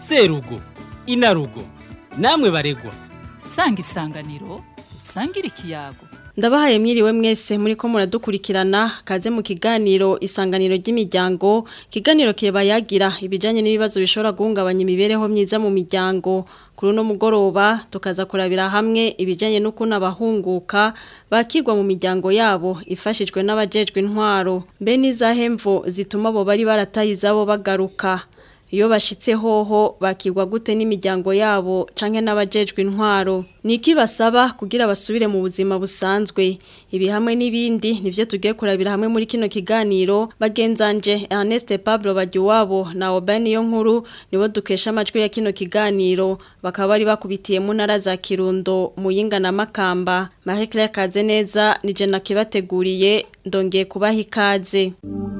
serugo inarugo namwe baregwa sanga isanganiro usangire ikiyago Ndabahaye mwiriwe mwese muri ko muradukurikirana kaze mu kiganiro isanganiro ry'imiryango kiganiro kiba yagira ibijanye n'ibibazo bishobora guhungabanya imibereho myiza mu miryango kuri no mugoroba tukaza kurabira hamwe ibijanye n'ukuntu abahunguka bakigwa mu miryango yabo ifashijwe n'abajejwe intwaro mbe n'izahemvo zituma abo bari barataye izabo bagaruka iyo bashitse hoho bakigwa gute n'imiryango yabo canke n'abajejwe intwaro niki basaba kugira basubire mu buzima busanzwe ibi hamwe n'ibindi nivyo tugiye kurabira hamwe muri kino kiganiro bagenzanje Ernest Pablo Bagiwabo na Obani yo nkuru nibo dukesha amajwi ya kino kiganiro bakaba bari bakubitiye mu ntara za Kirundo Muyinga na Makamba Marie Claire Kazeneza nije nakibateguriye ndongeye kubaha ikaze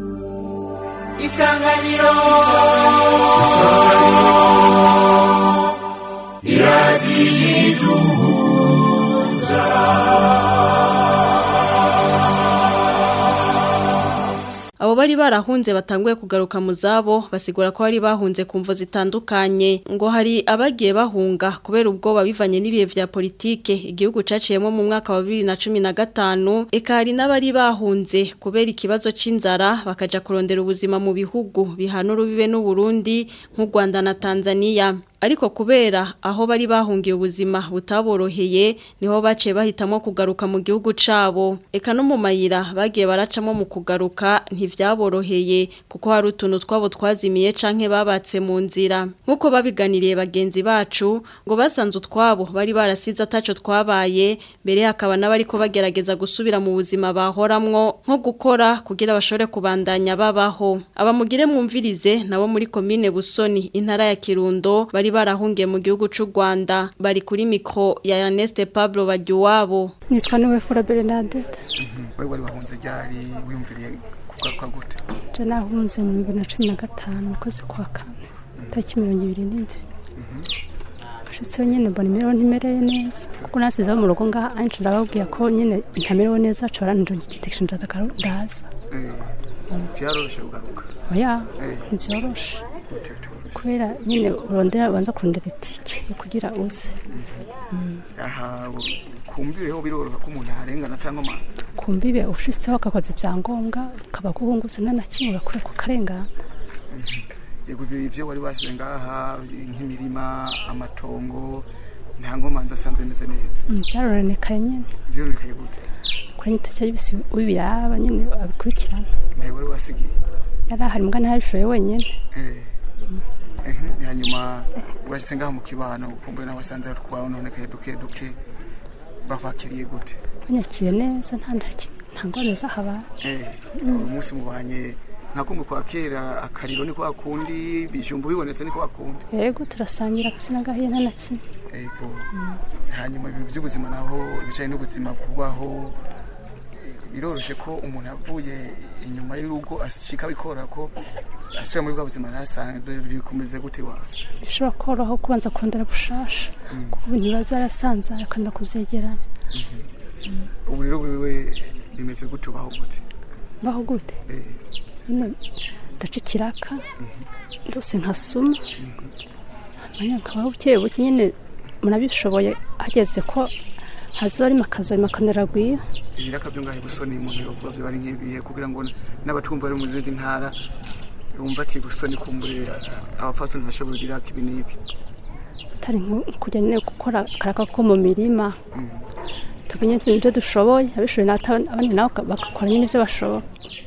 isanganiro Abo bari barahunze batanguye kugaruka mu zabo basigura ko bari bahunze kumvo zitandukanye ngo hari abagiye bahunga kubera ubwoba bivanye n'ibihe vya politike igihugu caciyemo mu mwaka wa 2015 eka hari n'abari bahunze kubera ikibazo c'inzara bakaja kurondera ubuzima mu bihugu bihana urubibe n'u Burundi nk'u Rwanda na Tanzania ariko kubera aho bari bahungiye ubuzima butaboroheye niho baciye bahitamo kugaruka mu gihugu cabo eka no mu mayira bagiye baracamo mu kugaruka ntivyaboroheye kuko hari utuntu twabo twazimiye canke babatse mu nzira nk'uko babiganiriye bagenzi bacu ngo basanze utwabo bari barasize ataco twabaye mbere hakaba n'abariko bagerageza gusubira mu buzima bahoramwo nko gukora kugira bashobore kubandanya babaho abamugire mwumvirize nabo muri komine Busoni intara ya Kirundo bari barahungiye mu gihugu c'u Rwanda bari kuri mikro ya Ernest Pablo Bagiwabo nitwa niwe fura Bernadette wewe wari wahunze ryari wiyumviriye kugaruka gute je nahunze mu bibiri na cumi na gatanu ukwezi kwa kane tariki mirongo ibiri n'indwi ashitseho nyene mbona imibereho ntimereye neza kuko nasizeho mu rugo ngaha anshi ndababwira ko nyene ntamerewe neza ca baranjunga igiti ndaza ndaza vyaroroshe kugaruka oya Eh. ntivyoroshe gute bitoroshe kubera nyene urondera banza kurondera itike yo kugira uze aha kumbiweho biroroha ko umuntu arengana cyangwa amazi kumbibe ushitseho akakoza ivyangombwa kaba guhungutse nta na kimwe urakure ku karengana yego ibyo ivyo wari wasize ngaha nk'imirima amatongo nta nkomanzi asanzwe bimeze neza Mm, vyaroronekaye nyene vyonekaye gute kuri nyine cyari bisi ubiraba nyine abikurikirana ntawe wari wasigiye yari ahari mbwa ntabishoboye wenyine Eh. Ehe, hanyuma urashitse ngaha mu kibano ukumbuye nawe wasanze ari twawe nonekaye duke duke bavakiriye gute banyakiriye neza nta nta kimwe nta ngorane zahabaye Eh, uyu munsi mubanye nka kumwe kwa kera akariro ni kwa kundi bijumbu bibonetse ni kwa kundi yego turasangira gusa nagahiye nta na kimwe ego hanyuma ibintu by'ubuzima naho ibijyanye n'ubuzima kubaho biroroshye ko umuntu avuye inyuma y'urugo ashika bikora ko asubira muri bwa buzima ntasanzwe bikomeze gute wawe bishobora koroha kubanza kurondera bushasha kuko ibintu biba byarasanzara akanda kuvyegeranya ubu rero wewe bimeze gute ubaho gute mbaho gute Eh, nyine ndaca ikiraka ndose nkasuma hanyuma nkabaho buke buke nyine murabishoboye hageze ko hazoba arimo akazoima akanaragwiye ibiraka byo ngahe busoni umuntu yovuga byo bari nk'ibihe kugira ngo n'abatumva bari mu zindi ntara bumva ati busoni kumbure abapfasoni bashobora ibiraka ibi n'ibi atari nko kujya nyine gukora akaraka ko mu mirima tumenye ibyo dushoboye abishoboye n'ata- abandi nabo bagakora nyine ibyo bashoboye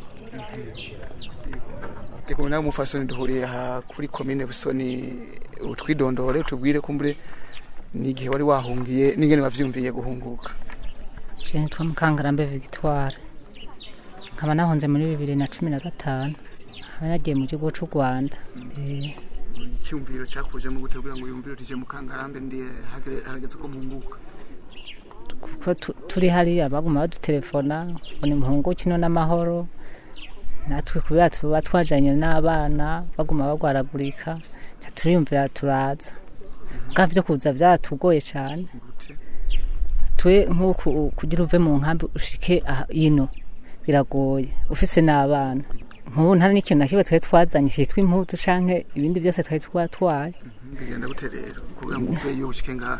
Eko nawe mufasoni duhuriye aha kuri komine busoni utwidondore utubwire kumbure n'igihe wari wahungiye n'ingene wavyumviye guhunguka Je nitwa Mukangarambe Victoire nkaba nahunze muri bibiri na cumi na gatanu nkaba nagiye mu gihugu c'u Rwanda Eh, icyumviro cyakujemo gute kugira ngo yumvire utije mu kangarambe ndi hagere- harageze ko mpunguka kuko tu- turi hariya baguma badutelefona ngo ni muhungu kino n'amahoro natwe kubera tuba twajanye n'abana baguma bagwaragurika ca turiyumvira turaza bwa vyo kuza vyaratugoye cane gute twe nk'uku kugira uve mu nkambi ushike aha- ino biragoye ufise n'abana nk'ubu nta n'ikintu na kimwe twari twazanye cyitwa impuzu canke ibindi byose twari twatwaye bigenda gute rero kugira ngo uveyo ushike ngaha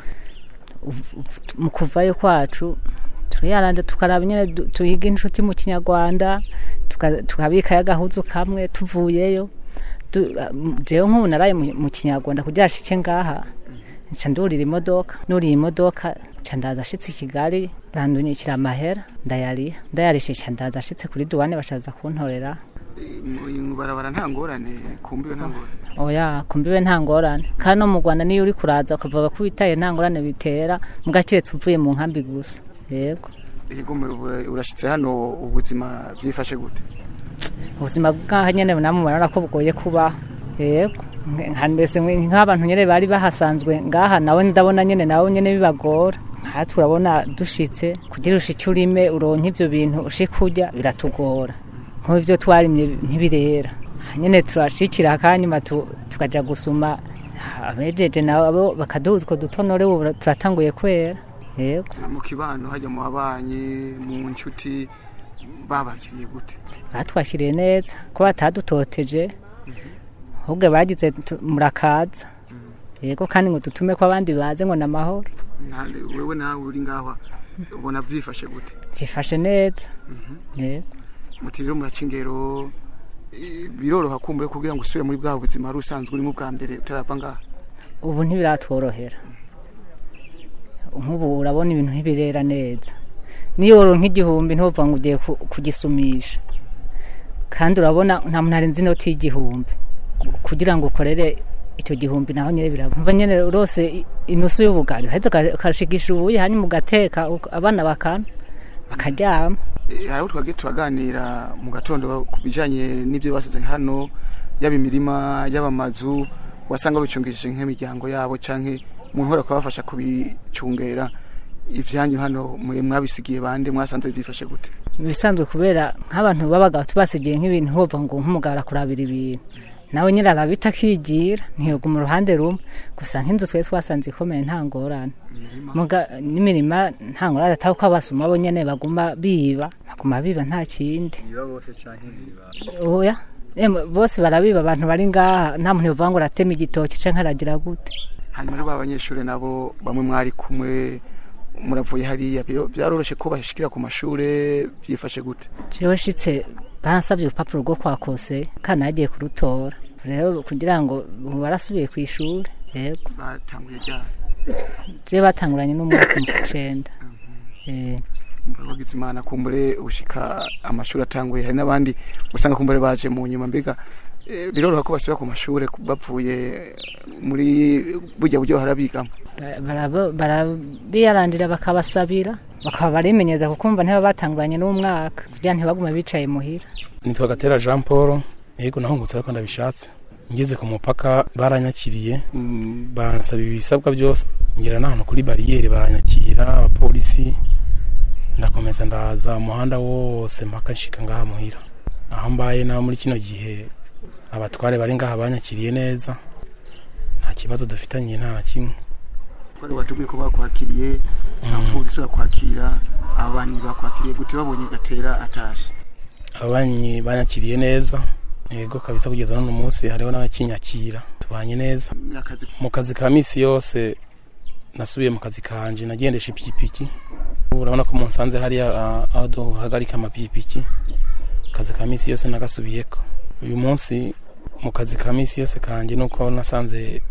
mu kuvayo kwacu turiyaranda tukaraba nyine du- tuhiga inshuti mu kinyarwanda tuka- tukabikayo agahuzu kamwe tuvuyeyo Du- um, jewe nk'ubu naraye mu- mu kinyarwanda kugira ashike ngaha nca ndurira imodoka nuriye imodoka nca ndaza ashitse i kigali bandunyikira amahera ndayariha ndayarishe nca ndaza ashitse kuri duwane bashaza kuntorera mu barabara nta ngorane kumbiwe nta ngorane oya kumbiwe nta ngorane kandi no mu rwanda niyo uri kuraza ukavuga ko witaye nta ngorane bitera mugakiretse uvuye mu nkambi gusa yego yego mu- urashitse hano ubuzima byifashe gute ubuzima bw'aha nyene namwe murabona ko bugoye kubaho yego nka mbese mwe- nk'abantu nyene bari bahasanzwe ngaha nawe ndabona nyene nawe nyene bibagora aha turabona dushitse kugira ushike urime uronke ivyo bintu ushike urya biratugora nk'ubu ivyo twarimye ntibirera Aha nyene turashikira akanyuma tu- tukaja gusuma abejeje nabo bakaduha utwo dutonore ubu turatanguye kwera yego mu kibano hajya mu babanyi mu nshuti babakiriye gute batwashyiriye neza ko batadutoteje ahubwo bagize tu- murakaza yego kandi ngo dutume ko abandi baze ngo ni amahoro Nta- wewe nawe uri ngaho ubona byifashe gute zifashe neza yego muti rero muraca ingero eh, biroroha kumbure kugira ngo usubire muri bwa buzima wari usanzwe urimo bwa mbere utarava ngaha ubu ntibiratworohera nk'ubu urabona ibintu ntibirera neza niyo woronka igihumbi ntuvuga ngo ugiye ku- kugisumisha kandi urabona nta muntu arenze inoti y'igihumbi kugira ngo ukorere icyo gihumbi naho nyine birabumva nyine rose i- inusu y'ubugari uhetse uka- ukashigisha ubuye hanyuma ugateka uka- abana bakana bakaryama Eh, hari aho twagiye turaganira mu gatondo ku bijyanye n'ibyo basize hano yaba imirima yaba amazu wasanga bicungishije nk'imiryango yabo cyangwa umuntu uhora kubafasha kubicungera ibyanyu hano mwe mwabisigiye bande mwasanze byifashe gute ibisanzwe kubera nk'abantu babaga tubasigiye nk'ibintu hova ngo nk'umugara kurabira ibintu nawe nyine arabita akigira ntiyoguma uruhande rumwe gusa nk'inzu twari twasanze ikomeye nta ngorane Muga- n'imirima nta ngorane atari ko abasuma bo nyine baguma biba baguma biba nta kindi oya Emwe, bose barabiba abantu bari ngaha nta muntu yovuga ngo uratema igitoki canke aragira gute hanyuma rero abanyeshuri nabo bamwe mwari kumwe muravuye hariya biro- byaroroshye ko bashikira ku mashure byifashe gute jewe shitse barasabye urupapuro rwo kwa kose kandi nagiye kurutora rero kugira ngo ubu barasubiye ku ishuri yego batanguye ryari je batanguranye n'umwaka mu cenda Eh, bagize imana kumbure ushika amashuri atanguye hari n'abandi usanga kumbure baje mu nyuma mbega eh, biroroha ko basubira ku mashure ku- bapfuye muri burya buryo harabigamo ba- barabo- barabiyarandira bakabasabira bakaba barimenyeza kukumva ntiba batanguranye n'umwaka kugira ntibagume bicaye muhira nitwa gatera jean paul yego nahungutse ariko ndabishatse ngeze ku mupaka baranyakiriye mm, bansaba ibisabwa byose ngera n'ahantu kuri bariyeri baranyakira abapolisi ndakomeza ndaza umuhanda wose mpaka nshika ngaha muhira aho mbaye naho muri kino gihe abatware bari ngaha banyakiriye neza nta kibazo dufitanye nta na kimwe kwari watubwiye ko bakwakiriye abapolisi bakwakira ababanyi bakwakiriye gute babonye gatera atashe ababanyi banyakiriye neza yego kabisa kugeza none munsi hariho n'abakinyakira tubanye neza akazi mu kazi ka misi yose nasubiye mu kazi kanje nagendesha ipikipiki Ubu urabona ko munsanze hariya ah, aho duhagarika amapikipiki akazi ka misi yose nagasubiyeko uyu munsi mu kazi ka misi yose kanje nuko nasanze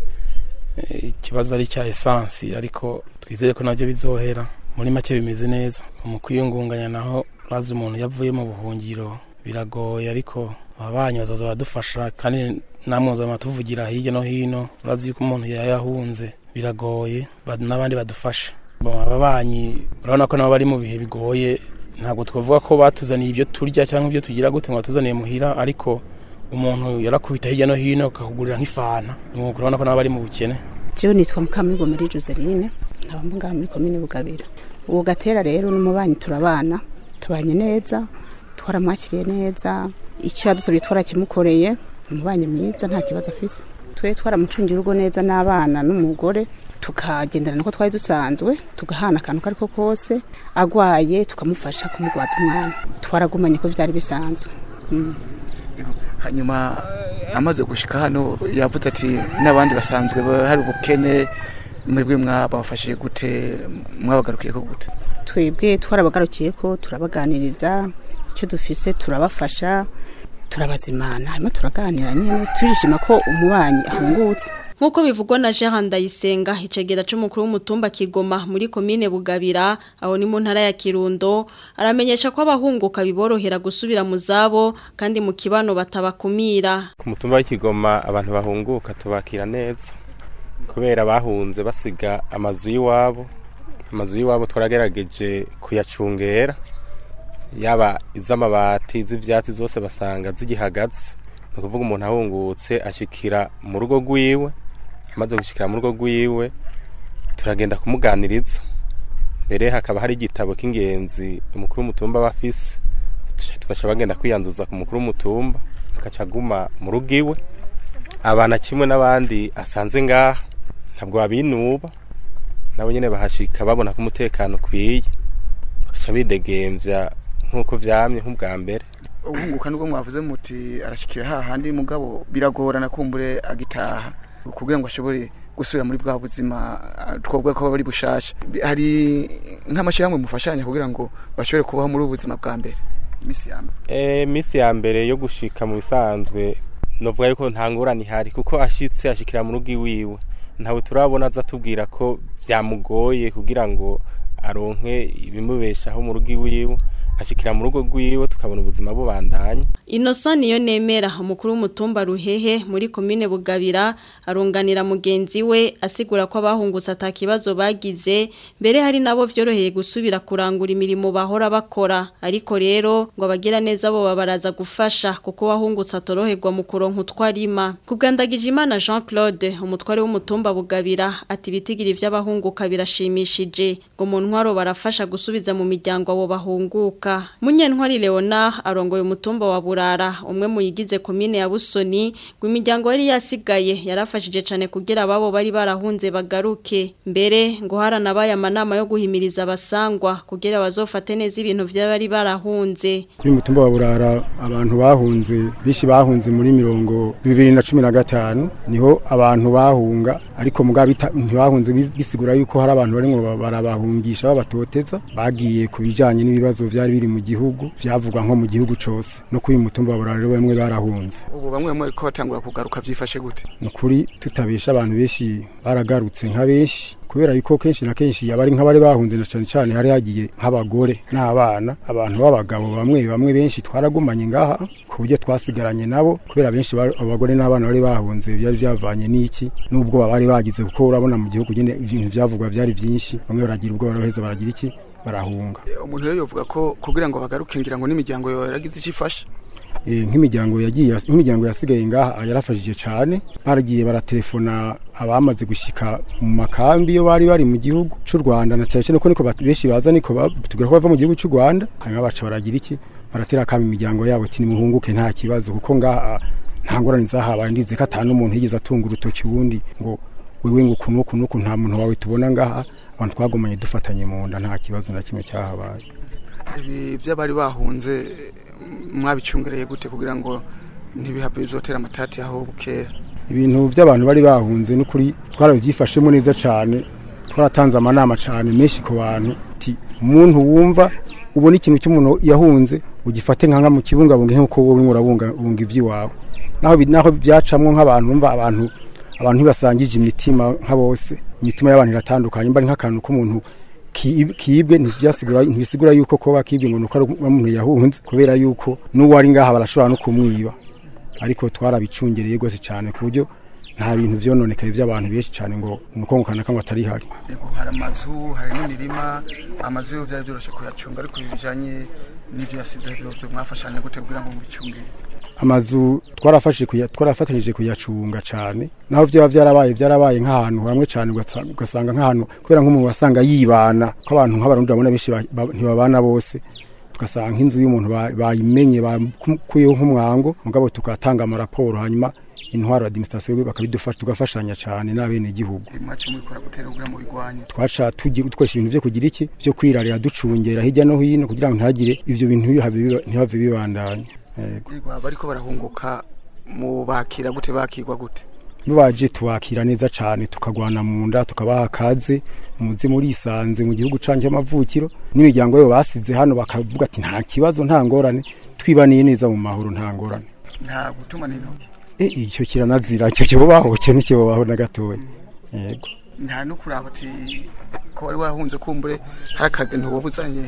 eh, ikibazo ari cya esansi ariko twizere ko nabyo bizohera muri make bimeze neza mu kwiyungunganya naho urazi umuntu yavuye mu buhungiro biragoye ariko ababanyi bazoza baradufasha kandi namwe muzaba tuvugira hirya no hino urazi yuko umuntu yayahunze biragoye ba- n'abandi badufasha Bon, ababanyi urabona ko nabo bari mu bihe bigoye ntabwo twavuga ko batuzaniye ibyo turya cyangwa ibyo tugira gute ngo batuzaniye muhira ariko umuntu yarakubita hirya no hino akakugurira nk'ifana nuko urabona ko nabo bari mu bukene jewe nitwa mukamurigo muri joseline nkaba mvuga muri komine bugabira uwo gatera rero n'umubanyi turabana tubanye neza twaramwakiriye neza icyo yadusabye twarakimukoreye umubanyi mwiza nta kibazo afise twe twaramucungira urugo neza n'abana n'umugore tukagendana nuko twari dusanzwe tugahana akantu ko ariko kose agwaye tukamufasha kumugwaza umwana twaragumanye ko byari bisanzwe Mm. hanyuma amaze gushika hano yavuze ati n'abandi basanzwe ba- hari ubukene mwebwe mwabafashije gute mwabagarukiye ko gute twebwe twarabagarukiye ko turabaganiriza icyo dufise turabafasha turabazimana hanyuma turaganira nyine turishima ko umubanyi ahungutse Nkuko bivugwa na Jean Ndayisenga icegera c'umukuru w'umutumba Kigoma muri komine Bugabira aho ni mu ntara ya Kirundo aramenyesha ko abahunguka biborohera gusubira mu zabo kandi mu kibano batabakumira ku mutumba w'ikigoma abantu bahunguka tubakira neza kubera bahunze basiga amazu y'iwabo amazu y'iwabo twaragerageje kuyacungera yaba iz'amabati iz'ibyatsi zose basanga zigihagaze ni ukuvuga umuntu ahungutse ashikira mu rugo rwiwe amaze gushikira mu rugo rwiwe turagenda kumuganiriza mbere hakaba hari igitabo k'ingenzi umukuru w'umutumba aba afise tugaca bagenda kwiyanzuza ku mukuru w'umutumba agaca aguma mu rugo iwe abana kimwe n'abandi asanze ngaha ntabwo babinuba nabo nyine bahashika babona ko umutekano ukwiye bagaca bidegemvya nk'uko vyamye nk'ubwa mbere ubunguka nubwo mwavuze muti arashikira hahandi mugabo biragorana kumbure agitaha kugira ngo ashobore gusubira muri bwa buzima ah, twovuga ko bari bushasha Bi- hari nk'amashyirahamwe mufashanya kugira ngo bashobore kubaho muri ubu buzima bwa mbere imisi ya mbere e, misi ya mbere yo gushika mu bisanzwe novuga yuko nta ngorane ihari kuko ashitse ashikira mu rugo iwiwe ntawe turabona aza tubwira ko vyamugoye kugira ngo aronke ibimubeshaho mu rugo iwiwe ashikira mu rugo rwiwe tukabona ubuzima bubandanya Innocent niyo nemera umukuru w'umutumba Ruhehe muri komine Bugabira arunganira mugenzi we asigura ko abahungutse atakibazo bagize mbere hari nabo vyoroheye gusubira kurangura imirimo bahora bakora ariko rero ngo abagira neza bo babaraza gufasha kuko wahungutse atoroherwa mu kuronka utwarima kugandagije imana Jean Claude umutware w'umutumba Bugabira ati bitigiri vy'abahunguka birashimishije ngo mu ntwaro barafasha gusubiza mu miryango abo bahunguka Munyentwari Leonard arongoye umutumba wa Burara umwe mu yigize komine ya Busoni ngo imiryango yari yasigaye yarafashije cane kugira ababo bari barahunze bagaruke mbere ngo haranabaye amanama yo guhimiriza abasangwa kugira bazofate neza ibintu vy'abari barahunze kuri mutumba wa burara abantu bahunze bishi bahunze muri mirongo bibiri na cumi na gatanu niho abantu bahunga ariko mugabo bita- ntibahunze bi- bisigura yuko hari abantu barimwo barabahungisha babatoteza bagiye ku bijanye n'ibibazo vyari biri mu gihugu vyavugwa nko mu gihugu cose no kuri uyu mutumba wa burara rero bamwe barahunze ubu bamwe bamwe ariko batangura kugaruka byifashe gute ni ukuri tutabesha abantu benshi baragarutse nka benshi kubera yuko kenshi na kenshi abari nk'abari bahunze na cyane cyane hari hagiye nk'abagore n'abana abantu b'abagabo bamwe bamwe benshi twaragumanye ngaha ku buryo twasigaranye nabo kubera benshi bari- abagore n'abana bari bahunze byari byavanye n'iki n'ubwo bari bagize kuko urabona mu gihugu nyine ibintu byavugwa byari byinshi bamwe baragira ubwo baraheza baragira iki barahunga umuntu rero yovuga ko kugira ngo bagaruke ngira ngo n'imiryango yaragize icyo ifasha Eh, nk'imiryango yagiye nk'imiryango yasigaye ngaha yarafashije cyane baragiye baratelefona abamaze gushika mu makambi yo bari bari mu gihugu cy'u Rwanda na cyane cyane ko niko bat- benshi baza niko batubwira ko bava mu gihugu cy'u Rwanda hanyuma baca baragira iki baratera kama imiryango yabo ati nimuhunguke nta kibazo kuko ngaha nta ngorane zahabaye ndize ko atanu umuntu yigeze atunga urutoki wundi ngo wewe ngo uku n'uku n'uku nta muntu wawe tubona ngaha abantu twagumanye dufatanye mu nda nta kibazo na kimwe cyahabaye ibi by'abari bahunze mwabicungereye gute kugira ngo ntibihave bizotera amatati aho bukera ibintu by'abantu bari bahunze n'ukuri twarabyifashemo neza cyane twaratanze amanama cyane menshi ku bantu ati umuntu wumva ubona ikintu cy'umuntu yahunze ugifate nka mu kibungabunga nk'uko wowe urimo urabungabunga iby'iwawe naho bi- naho byacamwo nk'abantu bumva abantu abantu ntibasangije imitima nka bose imitima y'abantu iratandukanye mba ari nk'akantu k'umuntu ki- kibwe ntibyasigura ntibisigura yuko kuba kibwe ngo nuko ari umuntu yahunze kubera yuko n'uwo ari ngaha barashobora no kumwiba ariko twarabicungereye rwose cyane ku buryo nta bintu vyononekaye by'abantu benshi cyane ngo umukongo kanaka ngo atari hari Yego, hari amazu hari n'imirima amazu yo byari byoroshye kuyacunga ariko ibi bijanye n'ibyo yasize byo mwafashanya gute kugira ngo mubicungire amazu twarafashije kuya- twarafatanyije kuyacunga cyane naho byaba byarabaye byarabaye nk'ahantu hamwe cyane ugasa- ugasanga nk'ahantu kubera nk'umuntu wasanga yibana ko abantu nk'abarundi babona benshi ba- ba- ntibabana bose tugasanga nk'inzu y'umuntu ba- bayimenye bakuyeho nk'umwango mugabo tugatanga amaraporo hanyuma intwaro administration bakabidufasha tugafashanya cyane n'abenegihugu mwacu mubikora gutera kugira ngo bigwanye twaca tugira dukoresha ibintu byo kugira iki byo kwirarira ducungera hirya no hino kugira ngo ntihagire ibyo bintu ntibihave biba- ntibihave bibandanya Yego. Yego, abariko barahunguka mubakira gute bakirwa gute iyo baje tubakira neza cyane tukagwana mu nda tukabaha akaze muze murisanze mu gihugu canke y'amavukiro n'imiryango yo basize hano bakavuga ati nta kibazo nta ngorane twibaniye neza mu mahoro nta ngorane nta gutuma n'intoki e icyo kiranazira icyo kibo baho cyo n'ikibo baho na gatoya yego nta no kuraba ati ko wari warahunze kumbure hari akagentu wabuzanye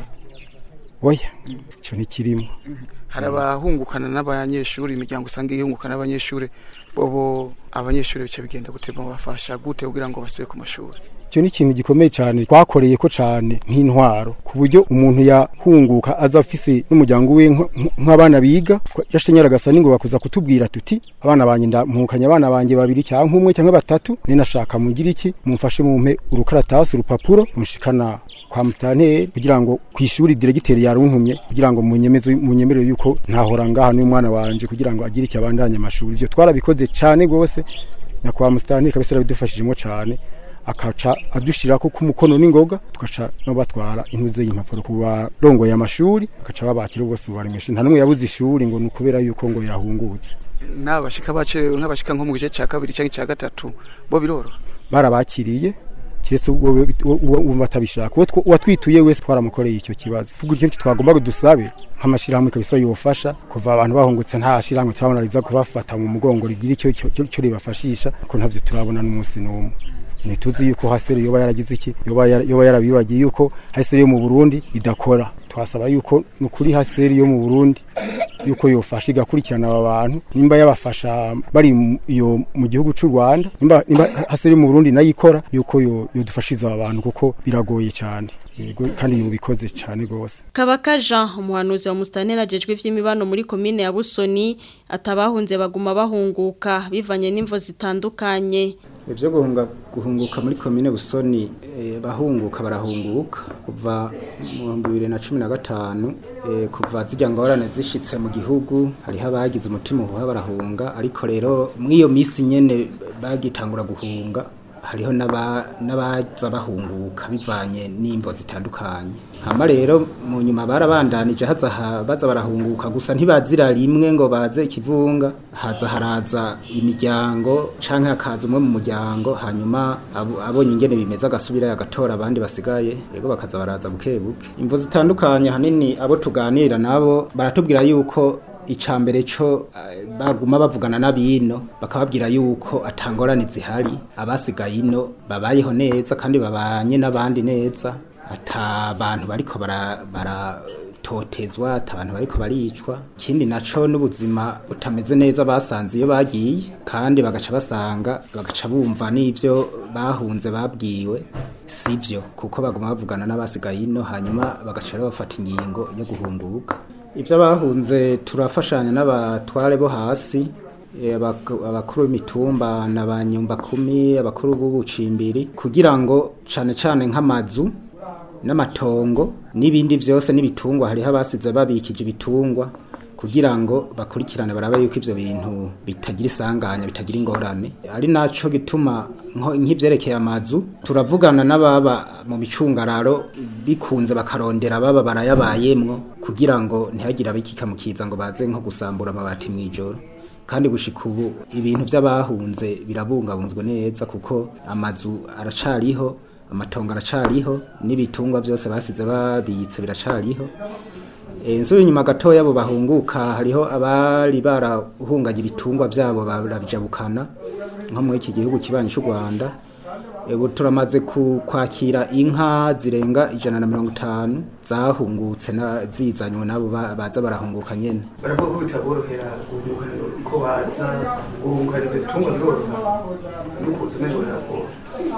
oya icyo ntikirimo hari abahungukana n'abanyeshuri imiryango usanga ihungukana n'abanyeshuri bobo abanyeshuri bice bigenda gute bafasha gute kugira ngo basubire ku mashuri icyo ni ikintu gikomeye cyane twakoreye ko cyane nk'intwaro ku buryo umuntu yahunguka aza afise n'umuryango we nk- nk- nk'abana biga yashenyera agasa n'ingoga kuza kutubwira tuti abana banjye ndamuhukanye abana banjye babiri cyangwa umwe cyangwa batatu ni nashaka mugire iki mumfashe mumpe urukaratasi urupapuro munshikana kwa mustanteri kugira ngo ku ishuri diregiteri yaruntumye kugira ngo munyemeze munyemerere yuko ntahora ngaha n'umwana wanje kugira ngo agire icyo abandanye amashuri ivyo twarabikoze cyane gose nyakwa mustanteri kabisa yarabidufashijemo cyane akaca adushirako ku mukono n'ingoga tugaca no batwara intuze y'impapuro ku barongoye amashuri bagaca babakira bose baremeshe nta n'umwe yabuze ishuri ngo ni ukubera yuko ngo yahungutse n'abashika bacerewe nk'abashika nko mu gice cya kabiri cyangwa icya gatatu bo biroroha barabakiriye kiretse uwo uwo- uwo batabishaka uwo tw- uwatwituye wese twaramukoreye icyo kibazo ubwo icyo twagomba dusabe nk'amashyirahamwe kabisa yofasha kuva abantu bahungutse nta shyirahamwe turabona riza kubafata mu mugongo rigira icyo icyo- icyo icyo ribafashisha ko ntavyo turabona n'umunsi n'umwe ntituzi yuko haseri yoba yaragize iki yoba yara- yoba yarabibagiye yuko haseri yo mu Burundi idakora twasaba yuko nukuri haseri yo mu Burundi yuko yofasha igakurikirana aba bantu nimba yabafasha bari mu- iyo mu gihugu cy'u Rwanda nimba nimba haseri yo mu Burundi nayikora yuko yo yodufashiza aba bantu kuko biragoye cyane yego kandi yubikoze cyane gose Kabaka Jean umuhanuzi wa Mustanera ajejwe ivy'imibano muri komine ya Busoni atabahunze baguma bahunguka bivanye n'imvo zitandukanye ibyo guhunga guhunguka muri komine busoni eh, bahunguka barahunguka kuva mu bihumbi bibiri na cumi na gatanu eh, kuva zijya ngorane zishitse mu gihugu hariho abagize umutima uhuha barahunga ariko rero muri iyo minsi nyene bagitangura guhunga hariho n'aba- n'abaza bahunguka bivanye n'imvo zitandukanye hama rero mu nyuma barabandanije haza ha- baza barahunguka gusa ntibazira rimwe ngo baze ikivunga haza haraza imiryango canke hakaza umwe mu muryango hanyuma abo- abonye ingene bimeze agasubira agatora abandi basigaye yego bakaza baraza buke buke imvo zitandukanye hanini abo tuganira nabo baratubwira yuko icambere cyo eh, baguma bavugana n'abino bakababwira yuko atangorane zihari abasigaye ino babayeho neza kandi babanye n'abandi neza ata bantu bariko bara, bara totezwa ata abantu bariko baricwa ikindi naco n'ubuzima butameze neza basanze iyo bagiye kandi bagaca basanga bagaca bumva n'ivyo bahunze babwiwe sivyo kuko baguma bavugana n'abasigaye ino hanyuma bagaca rero bafata ingingo yo guhunguka ibyo abahunze turafashanya n'abatware bo hasi eh, abak- abakuru b'imitumba na ba nyumbakumi abakuru b'ubucimbiri kugira ngo cane cane nk'amazu n'amatongo n'ibindi byose n'ibitungwa hariho abasize babikije ibitungwa kugira ngo bakurikirane barabe yuko ivyo bintu bitagira isanganya bitagira ingorane ari naco gituma nko- nk'ivyerekeye amazu turavugana n'ababa mu micungararo bikunze bakarondera baba barayabayemwo kugira ngo ntihagire abikikamukiza ngo baze nko gusambura amabati mw'ijoro kandi gushika ubu ibintu by'abahunze birabungabunzwe neza kuko amazu aracariho amatongo aracariho n'ibitungwa byose basize babitse biracariho Eh, nsubiye inyuma gatoya abo bahunguka hariho abari barahunganye ibitungwa byabo barabijabukana nko muri iki gihugu kibanyi cy'u Rwanda ubu turamaze ku- kwakira inka zirenga ijana na mirongo itanu zahungutse na- zizanywe nabo ba- baza barahunguka nyene baravuga ko bitaborohera guhungukana ko baza guhungukana ibyo bitungwa biroroha n'ukuntu umengo biragora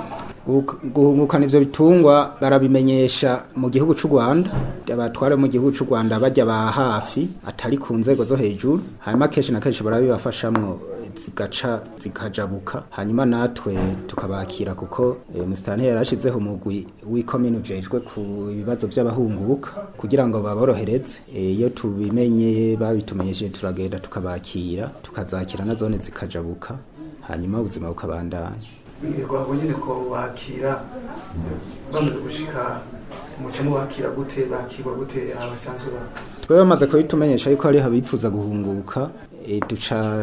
Guhuk- guhungukana ivyo bitungwa barabimenyesha mu gihugu c'u Rwanda abatware mu gihugu c'u Rwanda bajya ba hafi atari ku nzego zo hejuru hanyuma kenshi na kenshi barabibafashamwo eh, zigaca zikajabuka hanyuma natwe tukabakira kuko eh, musitani yarashizeho umugwi w'ikomine ujejwe ku bibazo by'abahunguka kugira ngo baborohereze Eh, iyo tubimenye babitumenyesheje turagenda tukabakira tukazakira na zone zikajabuka hanyuma ubuzima bukabandanya ngira ngo nyine ko bakira bamaze gushika muca mubakira gute bakirwa gute abasanzwe ba twe bamaze kubitumenyesha yuko hariho abifuza guhunguka e, duca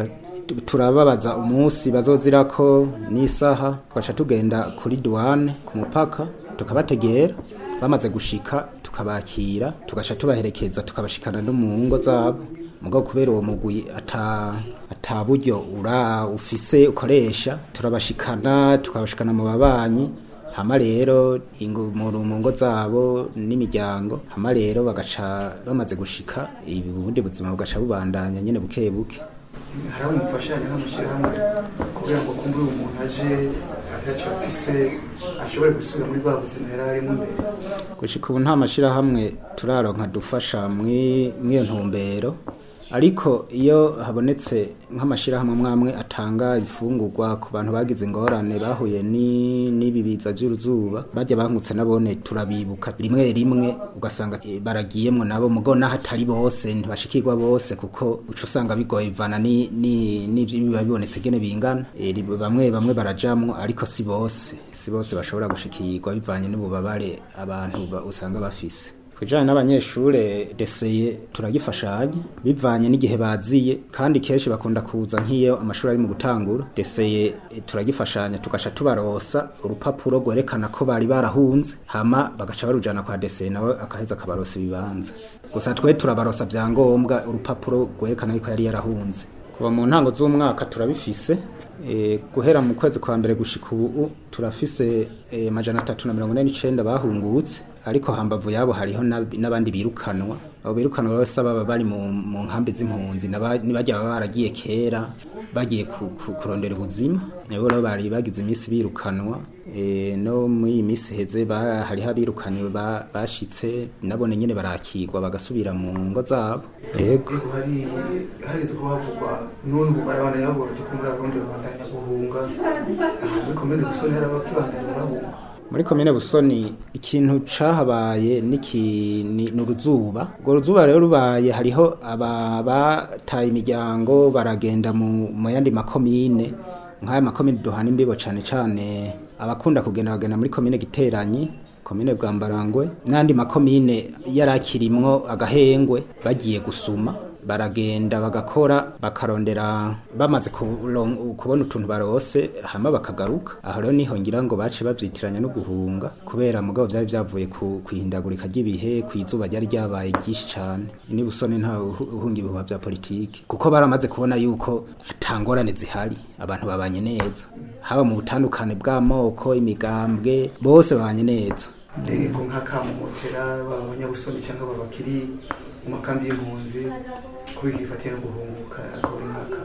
tu- turababaza umunsi bazozirako n'isaha tugaca tugenda kuri duwane ku mupaka tukabategera bamaze gushika tukabakira tugaca tubaherekeza tukabashikana no mu ngo zabo mugabo kubera uwo mugwi ata ata buryo ura ufise ukoresha turabashikana tukabashikana mu babanyi hama rero ingo mu mu ngo zabo n'imiryango hama rero bagaca bamaze gushika ubundi buzima bugaca bubandanya nyene buke buke hari aho mufashanya n'amashyirahamwe kugira ngo kumbe uyu muntu aje atacyo afise ashobore gusubira muri bwa buzima yari arimo mbere gushika ubu nta mashirahamwe turaronka dufasha mwi- mw'iyo ntumbero ariko iyo habonetse nk'amashirahamwe mwamwe atanga ibifungurwa ku bantu bagize ingorane bahuye ni- n'ibi biza by'uruzuba bajya bankutse nabone turabibuka rimwe rimwe ugasanga eh, baragiyemwo nabo mugo naho atari bose ntibashikirwa bose kuko uca usanga bigoye bivana ni- ni- n'ivyo biba bibonetse gene bingana Eh, ri- bamwe bamwe barajamwo ariko si bose si bose bashobora gushikirwa bivanye n'ububabare abantu ba- usanga bafise kujanye n'abanyeshure deseye turagifashanya bivanye n'igihe baziye kandi kenshi bakunda kuza nk'iyo amashuri ari mu gutangura deseye eh, turagifashanya tugaca tubarosa urupapuro rwerekana ko bari barahunze hama bagaca barujana kwa deseye nawe akaheza akabarosa ibibanza gusa twe turabarosa vyangombwa urupapuro rwerekana yuko yari yarahunze kuva mu ntango z'umwaka turabifise e, guhera mu kwezi kwa mbere gushika ubu turafise e, majana atatu na mirongo ine n'icenda bahungutse ariko hambavu yabo hariho n'ab- n'abandi birukanwa abo birukanwa bose baba bari mu, mu nkambi z'impunzi n'aba- nibajya baba baragiye kera bagiye ku, ku, kurondera ubuzima nabo rero bari bagize iminsi birukanwa e, no muri iyi minsi heze ba- hariho abirukaniwe ba- bashitse nabone nyene barakigwa bagasubira mu ngo zabo yego ariko hari hageze ko havugwa n'ubu barabandanya bavuga bati ko muri abarundi babandanya guhunga aha muri komine gusoni hari abakibandanya bahunga muri komine busoni ikintu cahabaye niki ni ni uruzuba urwo ruzuba rero rubaye hariho aba bataye imiryango baragenda mu mu yandi makomine nk'aya makomine duhana imbibo cane cane abakunda kugenda bagenda muri komine giteranyi komine bwambarangwe n'andi makomine yarakirimwo agahengwe bagiye gusuma baragenda bagakora bakarondera bamaze kuron- kubona utuntu barose hama bakagaruka aho rero niho ngira ngo bace bavyitiranya no guhunga kubera mugabo vyari vyavuye ku kwihindagurika ry'ibihe kw'izuba ryari ryabaye ryinshi cane ni busone nta uhu- uhunga ibihuha vya politiki kuko baramaze kubona yuko atangorane zihari abantu babanye neza haba mu butandukane bw'amoko imigambwe bose babanye neza ndego nk'akamumotera baba abanyabusoni cyangwa baba bakiri mu makambi y'impunzi kuri hifatiye no guhunguka akaba ari nk'aka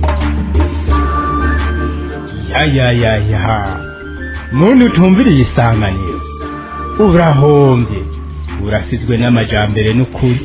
ya ya ya ya muntu utumviriye isanganiro urahombye urasizwe n'amajambere n'ukuri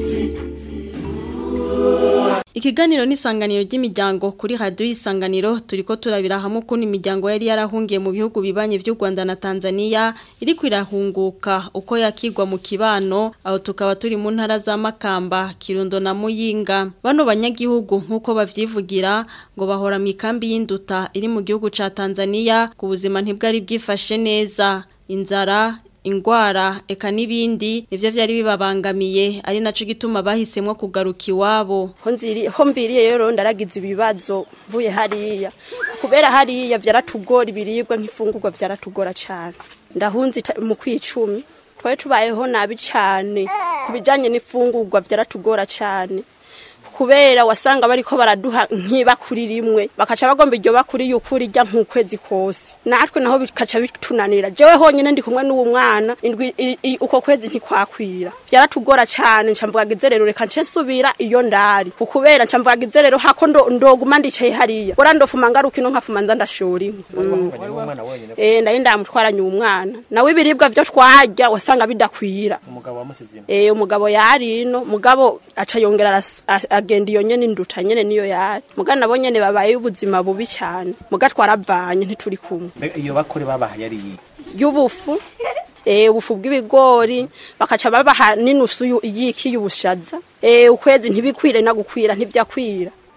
Ikiganiro n'isanganiro ry'imiryango kuri radio y'isanganiro turiko turabira hamwe ukuntu imiryango yari yarahungiye mu bihugu bibanye vy'u Rwanda na Tanzania iri kwirahunguka uko yakigwa mu kibano aho tukaba turi mu ntara za Makamba Kirundo na Muyinga bano banyagihugu nkuko bavyivugira ngo bahora mu ikambi y'induta iri mu gihugu ca Tanzania ku buzima ntibwari bwifashe neza inzara ingwara eka n'ibindi nivyo vyari bibabangamiye ari naco gituma bahisemwo kugaruka iwabo ho nziri ho mbiriye rero ndaragize ibibazo mvuye hariya kubera hariya vyaratugora ibiribwa nk'ifungurwa vyaratugora cyane ndahunze ita- mu kwicumi twari tubayeho nabi cyane ku bijanye n'ifungurwa vyaratugora cyane kubera wasanga bariko baraduha nk'ibakuri rimwe bakaca bagomba iryo bakuri y'ukuri rya nk'ukwezi kose natwe naho bikaca bitunanira jewe honyine ndi kumwe n'uwo mwana indwi i- i- uko kwezi ntikwakwira vyaratugora cyane nca mvuga rero reka nce nsubira iyo ndari kubera nca mvuga rero hako ndo- ndoguma ndicaye hariya bora ndofuma ngaruka ino nkafuma nza ndashora inkwi eh ndaye ndamutwaranye uwo mwana nawe ibiribwa vyo twarya wasanga bidakwira umugabo wamusizimo Eh umugabo yari ino mugabo aca yongera aras- a- agenda iyo nyene induta nyene niyo yari muga nabo nyene babaye ubuzima bubi cyane muga twaravanye ntituri kumwe iyo bakore babaha yari iyi y'ubufu eh ubufu bw'ibigori bakaca babaha n'inusu yu- y'iki y'ubushaza eh ukwezi ntibikwire na gukwira ntivyakwira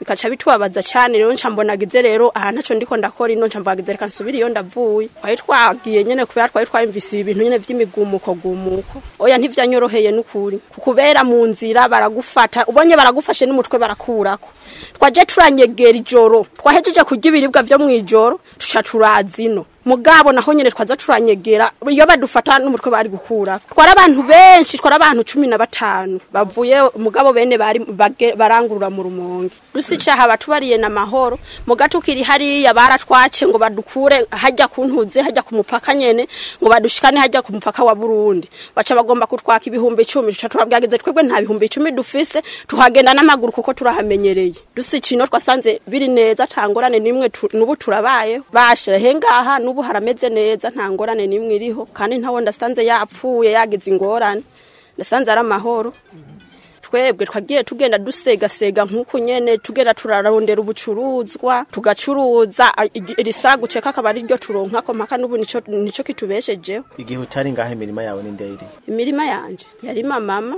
bikaca bitubabaza cyane rero nca mbonagize rero aha ntaco ndiko ndakora ino nca mvagize reka nsubire iyo ndavuye twari twagiye nyene kubera twari twayumvise ibintu nyene vy'imigumuko gumuko oya ntivyanyoroheye n'ukuri kubera mu nzira baragufata ubonye baragufashe n'umutwe barakurako twaje turanyegera ijoro twahejeje kurya ibiribwa vyo mw'ijoro tuca turazino mugabo naho nyene twaza turanyegera iyo badufata n'umutwe bari gukura twara abantu benshi twara abantu cumi na batanu bavuye mugabo bene bari bage- barangurura mu rumonge dusicaha batubariye na mahoro mugatukiri hariya baratwace ngo badukure hajya kuntuze hajya ku mupaka nyene ngo badushikane hajya ku mupaka wa Burundi baca bagomba kutwaka ibihumbi 10 tuca tubabwageze twebwe nta bihumbi 10 dufise tuhagenda n'amaguru kuko turahamenyereye dusicino twasanze biri neza tangorane nimwe tu- nubu turabaye bashira hengaha nubu harameze neza nta ngorane nimwe iriho kandi ntawo ndasanze yapfuye yagize ingorane ndasanze ari amahoro twebwe twagiye tugenda dusegasega nk'uku nyene tugenda turarondera ubucuruzwa tugacuruza a- igi- irisaguce kakaba ari ryo turonkako mpaka n'ubu nico nico kitubeshejeho igihe utari ngaho imirima yawe ni ndeyiri imirima yanje yarima mama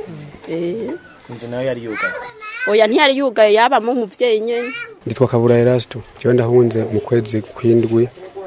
eh inzu nayo yari yugaye oya ntiyari yugaye yabamo umuvyeyi nyene nditwa kabura erasto jewe ndahunze mu kwezi kw'indwi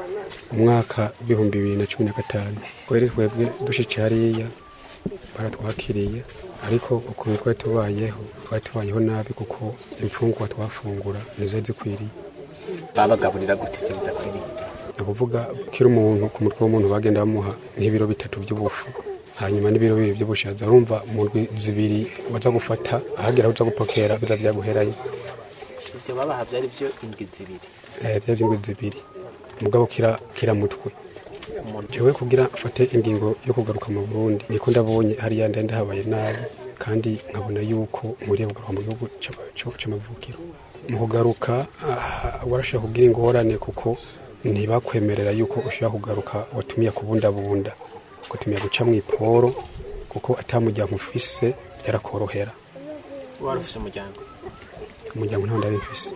umwaka w'ibihumbi bibiri na cumi na gatanu kweri twebwe dushitse hariya baratwakiriye ariko ukuntu twari tubayeho twari tubayeho nabi kuko imfungwa twafungura nizo zikwiriye babagaburira gute ibyo bidakwiriye ni ukuvuga kiri umuntu ku mutwe w'umuntu bagenda bamuha nk'ibiro bitatu by'ubufu hanyuma n'ibiro bibiri by'ubushaza urumva mu ndwi zibiri waza gufata ahagera uza gupokera biza byaguheranye ivyo babaha byari byo indwi zibiri eh, bya by'indwi zibiri mugabo kira kira mutwe jewe kugira mfate ingingo yo kugaruka mu Burundi niko ndabonye hariya ndenda habaye nabi kandi nkabona yuko nkuriye kugaruka mu gihugu c'ama- co- c'amavukiro mu kugaruka ah, warashaka kugira ingorane kuko ntibakwemerera yuko ushobora kugaruka watumiye kubundabunda ugatumira guca mu iporo kuko atamuryango ufise byarakorohera wari ufise umuryango umuryango ntawo ndari mfise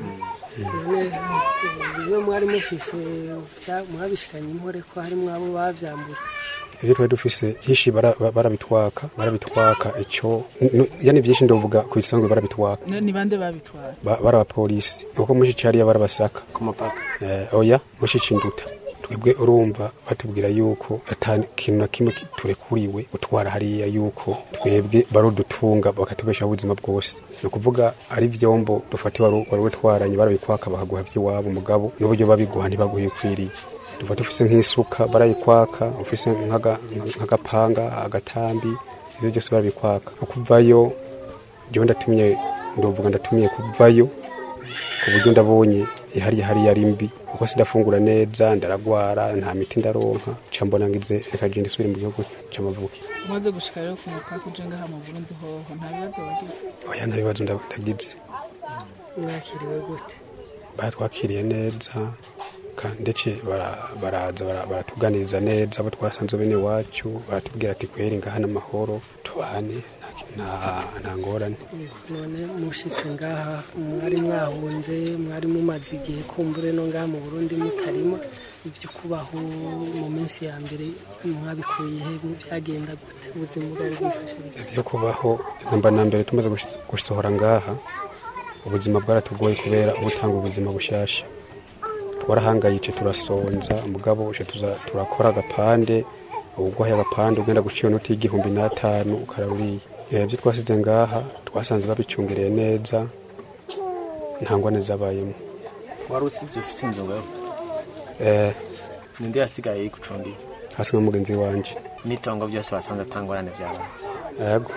none iyo mwari mufise vya- mwabishikanye impore ko harimwo abo bavyambuye ibyo twari dufise byinshi bara- ba- barabitwaka barabitwaka icyo n- yani byinshi ndavuga ku bisanzwe barabitwaka ni bande babitwara Ba- bari abapolisi kuko mushici hariya barabasaka ku mupaka eh, oya mushici induta twebwe urumva batubwira yuko ata kintu na kimwe turekuriwe gutwara hariya yuko twebwe barudutunga bakatubeshaho ubuzima bwose ni ukuvuga ari vyombo dufate wari wari utwaranye barabikwaka bakaguha vy'iwabo mugabo n'uburyo babiguha ntibaguhe ukwiriye tuba dufise nk'isuka barayikwaka ufise nk'aga- nk'agapanga agatambi ivyo byose barabikwaka no kuvayo jewe ndatumiye ndovuga ndatumiye kuvayo ku buryo ndabonye ihari hariya ari mbi kuko sidafungura neza ndaragwara nta miti ndaronka ca mbona ngize reka je ndisubire mu gihugu c'amavukiro umaze gushika rero ku mupaka uje ngaha mu burundi hoho nta bibazo wagize oya nta bibazo nda- ndagize mwakiriwe gute batwakiriye neza kandi ndetse bara- baraza bara- baratuganiriza neza abo twasanze bene wacu baratubwira ati kweri ngaha n'amahoro tubane nta- nta- nta ngorane none mushitse ngaha mwari mwahunze mwari mumaze igihe kumbure no ngaha mu burundi mutarimo ibyo kubaho mu minsi ya mbere mwabikuye he byagenda gute ubuzima bwari bwifashe gute ibyo kubaho namba na mbere tumaze gush- gusohora ngaha ubuzima bwaratugoye kubera ubutanga ubuzima bushasha twarahangayitse turasonza mugabo uje tuza turakora agapande ubugwaye agapande ugenda guciye n'uti igihumbi n'atanu ukararuriye ibyo twasize ngaha twasanze babicungereye neza nta ngwane zabayemo wari usize ufise inzu ngaho eh ninde yasigaye yigucundiye hasi nka mugenzi wanje n'itongo byose wasanze atangorane byabaye yego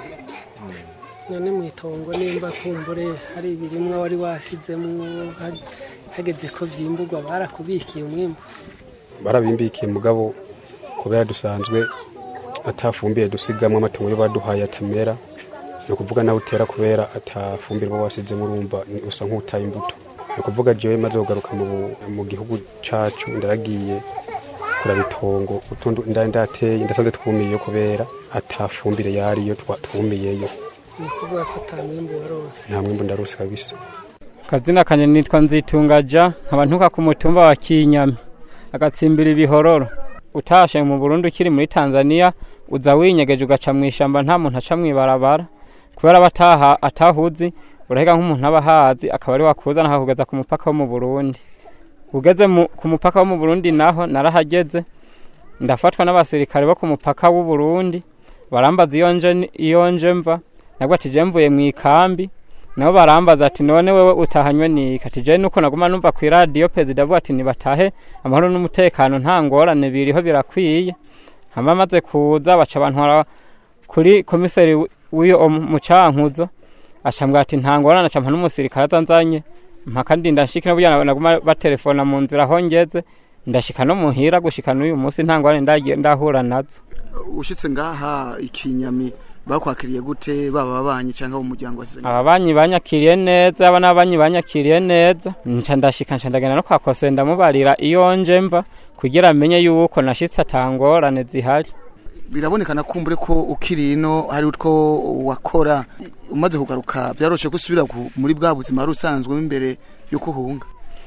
none mu itongo nimba kumbure hari ibirimwa wari wasizemwo ha- hageze ko vyimburwa barakubikiye umwimbu barabimbikiye mugabo kubera dusanzwe atafumbiye dusigamwe amatungo yo baduhaye atamera ni ukuvuga nawe utera kubera atafumbire uba wasizemo urumva ni- usa nk'utaye imbuto ni ukuvuga jewe maze kugaruka mu, mu gihugu cacu ndaragiye kuraba itongo utundi ndari ndateye ndasanze twumiyeyo kubera atafumbire yariyo twa- twumiyeyo ni ukuvuga ko ata mwimbu waronse nta mwimbu ndarose kabisa kazina kanye nitwa nzitungaja nkaba ntuka ku mutumba wa kinyami agatsimbira ibihororo utashe mu burundi ukiri muri tanzania uza winyegeje ugaca mu ishamba nta muntu aca mw'ibarabara kubera bataha atahuzi urahega nk'umuntu aba ahazi akaba ari wakuzana akakugeza ku mupaka wo mu burundi ugeze mu- ku mupaka wo mu burundi naho narahageze ndafatwa n'abasirikare bo ku mupaka w'u burundi barambaza iyo nje iyo nje mva nabwo ati je mvuye mu ikambi nabo barambaza ati none wewe utahanywe niki ati je nuko naguma numva ku radio perezida avuga ati nibatahe amahoro n'umutekano nta ngorane biriho birakwiye hama maze kuza baca bantwara kuri komiseri w- w'iyo mucankuzo acambwira ati nta ngorane acampa n'umusirikare azanzanye mpaka ndinda nshika n'uburyo naguma batelefona mu nzira aho ngeze ndashika no muhira gushika n'uyu munsi nta ngorane ndagiye ndahura nazo ushitse ngaha ikinyami bakwakiriye gute baba babanyi cyangwa mu muryango wasizanye ababanyi banyakiriye neza aba n'abanyi banyakiriye neza nca ndashika nca ndagenda no kwa kose ndamubarira iyo nje mva kugira amenye yuko nashitse atangorane zihari birabonekana kumbure ko ukiri ino hari utwo wakora umaze kugaruka byaroshe gusubira ku- muri bwa buzima wari usanzwe imbere yuko uhunga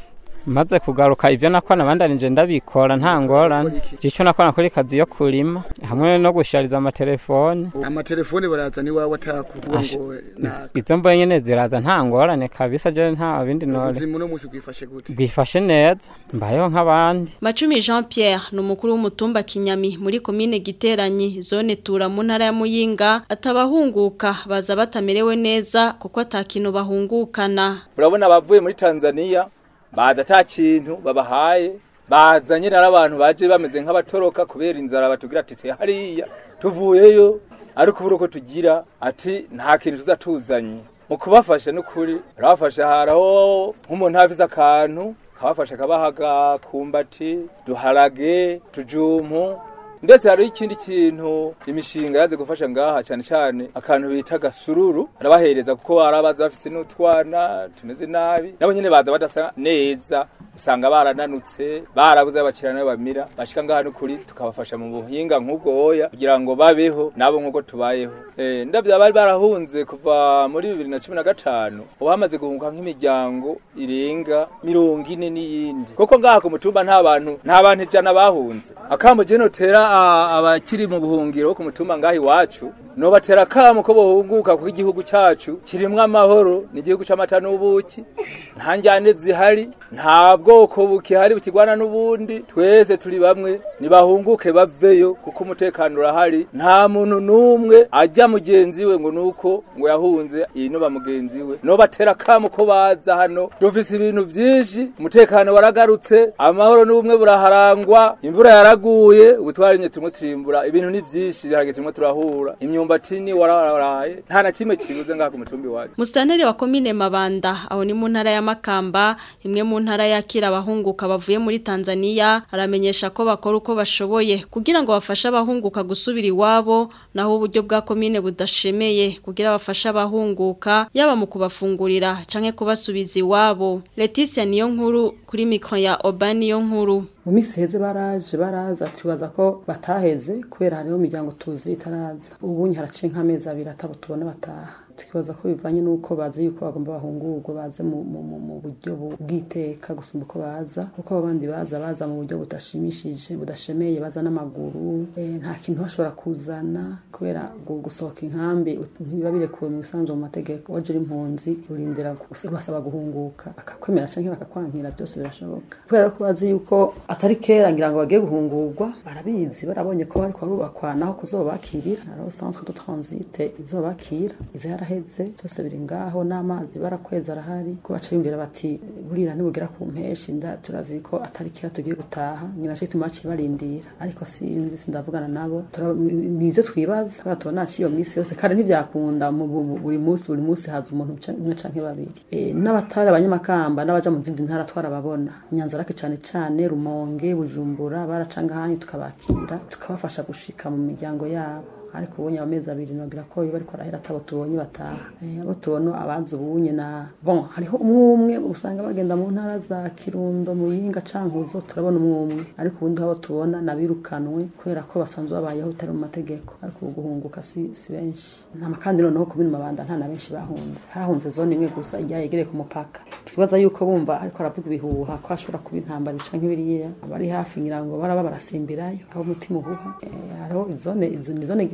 maze kugaruka ivyo nakora bandanije ndabikora nta ngorane ico nakora kuri kazi yo kurima hamwe no gushariza amatelefone amatelefone baraza niwawe atakuvuga Asha. ngo na izo mboye nyene ziraza nta ngorane kabisa je nta bindi nore ubuzima uno munsi bwifashe gute bwifashe neza mbayeho nk'abandi Macumi Jean Pierre ni umukuru w'umutumba Kinyami muri komine Giteranyi zone Tura mu ntara ya Muyinga atabahunguka baza batamerewe neza kuko atakintu bahungukana urabona abavuye muri tanzania baza ata kintu babahaye bazanye n'abantu baje bameze nk'abatoroka kubera inzara batubwira ati "Te hariya tuvuyeyo ariko ubura uko tugira ati nta kintu tuza tuzanye mu kubafasha n'ukuri barabafasha haraho nk'umuntu afise akantu kabafasha kabahaga kumbati duharage tujumpu ndetse hariho ikindi kintu imishinga yaze gufasha ngaha cyane cyane akantu bita gasururu arabahereza kuko barabaza bafise n'utwana tumeze nabi nabo nyene baza badasa neza usanga barananutse barabuze abakiriya nabo bamira bashika ngaha n'ukuri tukabafasha mu buhinga nk'ubwo hoya kugira ngo babeho nabo nk'uko tubayeho eh, ndavyo bari barahunze kuva muri bibiri na cumi na gatanu ubu hamaze guhunga nk'imiryango irenga mirongo ine n'iyindi kuko ngaha ku mutumba nta bantu nta bantu ijana bahunze akamo je notera a- abakiri mu buhungiro ku mutumba ngaha iwacu nobatera akamo ko bohunguka kuko igihugu cacu kirimwo amahoro ni igihugu c'amata n'ubuki nta njyane zihari nta bwoko bukihari bukigwana n'ubundi twese turi bamwe nibahunguke baveyo kuko umutekano urahari nta muntu n'umwe ajya mugenzi we ngo nuko ngo yahunze inuba mugenzi we nobatera akamo ko baza hano dufise ibintu vyinshi umutekano waragarutse amahoro n'ubumwe buraharangwa imvura yaraguye ubutwarinye turimo turimbura ibintu ni vyinshi biharage turimo turahura imyumbati ni wararaye nta na kimwe kibuze ngaha ku mutumbi wacu Mustaneri wa komine Mabanda aho ni mu ntara ya Makamba imwe mu ntara yakira abahunguka bavuye muri Tanzania aramenyesha ko bakora uko bashoboye kugira ngo bafashe abahunguka gusubira iwabo naho uburyo bwa komine budashemeye kugira bafashe abahunguka yaba mu kubafungurira canke kubasubiza iwabo Leticia niyo nkuru kuri mikro ya Obani niyo nkuru mu minsi heze baraje baraza tubaza ko bataheze kubera hariho imiryango tuzi itaraza ubunye haraciye nk'amezi abiri atabo tubona bataha tukibaza ko bivanye n'uko bazi yuko bagomba bahungurwa baze mu, mu, mu, mu buryo bu- bw'iteka gusumba uko baza kuko abandi baza baza mu buryo budashimishije budashemeye baza n'amaguru e, nta kintu bashobora kuzana kubera gu- gusohoka inkambi ut- ntibiba birekuwe mu bisanzwe mu mategeko waje uri impunzi urindira gus- basaba guhunguka bakakwemera canke bakakwankira byose birashoboka kubera ko bazi yuko atari kera ngira ngo bagiye guhungurwa barabizi barabonye ko bariko barubakwa naho kuzobakirira hariho centre de transit izobakira iza yaraheze byose biri ngaho n'amazi barakweza arahari ko baca bimvira bati burira ntibugera ku mpeshi nda turazi ko atari kera tugiye gutaha nyina cyo tumaci barindira ariko si imvisi ndavugana nabo tura- nivyo twibaza kubera tubona ciyo misi yose kandi ntivyakunda mu bu- bu- buri munsi buri munsi haza umuntu ca- umwe canke babiri Eh, n'abatari abanyamakamba n'abaja mu zindi ntara twarababona nyanzarake cane cane rumonge bujumbura baracanga hanyu tukabakira tukabafasha gushika mu miryango yabo ariko ubonye amezi abiri nogira ko iyo bariko arahera atabo tubonye bataha Eh, abo tubona abazi ubunye na bon hariho umwe umwe usanga bagenda mu ntara za kirundo muyinga cankuzo turabona umwe umwe ariko ubundi abo tubona nabirukanwe kubera ko basanzwe babayeho utari mu mategeko ariko ubu guhunguka si, si benshi nta kandi noneho ku bindi mabanda nta na benshi bahunze hahunze zone imwe gusa ijya yegereye ku mupaka twibaza yuko bumva ariko aravuga ibihuha ko hashobora kuba intambara canke biriya abari hafi ngira ngo baraba barasimbirayo aho umutima uhuha Eh, hariho izone izo ni zone